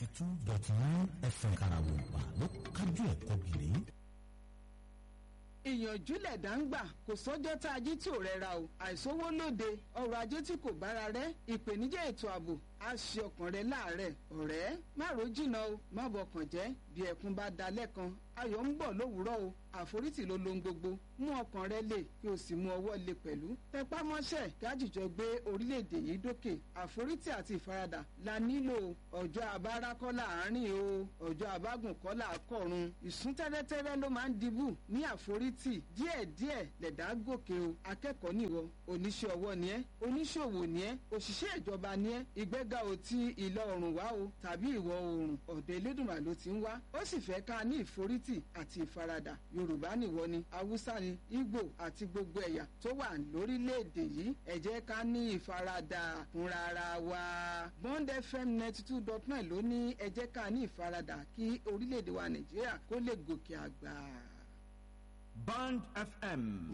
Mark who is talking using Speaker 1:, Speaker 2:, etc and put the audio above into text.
Speaker 1: ninety two dot nine fm karawompa ló kájú ẹ̀kọ́ gìrì.
Speaker 2: ìyànjú lẹ̀dá ń gbà kò sọ́jọ́ tá a jí tí ò rẹra o àìsówó lóde ọrọ̀ ajé tí kò bára rẹ̀ ìpèníjà ètò ààbò á ṣe ọkàn rẹ láàárẹ̀ ọ̀rẹ́ má ro jìnnà o má bọkàn jẹ́ bí ẹkún bá da lẹ́kan ayọ̀ ń bọ̀ lówùúrọ̀ o àforítì ló lohun gbogbo mú ọkàn rẹ lè kí o sì mú ọwọ́ lè pẹ̀lú tẹpá mọ́ṣẹ́ gájìjọ gbé orílẹ̀-èdè yìí dókè àforítì àti ìfaradà la nílò ọjọ́ abára kọ́ láàárín o ọjọ́ abágùn kọ́ làákọ̀run ìsún tẹ́rẹ́tẹ́rẹ́ ló máa ń dibù ní àforítì díẹ̀díẹ̀ lẹ̀dá gòkè o akẹ́kọ̀ọ́ nìwọ oníṣẹ́ ọwọ́ ni ẹ́ oníṣòwò ni ẹ́ òṣìṣẹ́ ìjọba ni ẹ́ ìgbéga ò ti ìlọ oòrùn wá o tàbí ìwọ̀ oòrùn ọ̀dọ̀ elédùnmá ló ti ń wá ó sì fẹ́ ká ní ìforítì àti ìfaradà yorùbá nìwọ ni haúsá ni ìgbò àti gbogbo ẹ̀yà tó wà lórílẹ̀‐èdè yìí ẹ jẹ́ ká ní ìfaradà fúnra ara wa bond fm ninety two dot nine ló ní ẹ jẹ́ ká ní ìfaradà kí orílẹ̀‐èdè wa nàìjíríà kó lè gòkè àgbà.
Speaker 3: Band FM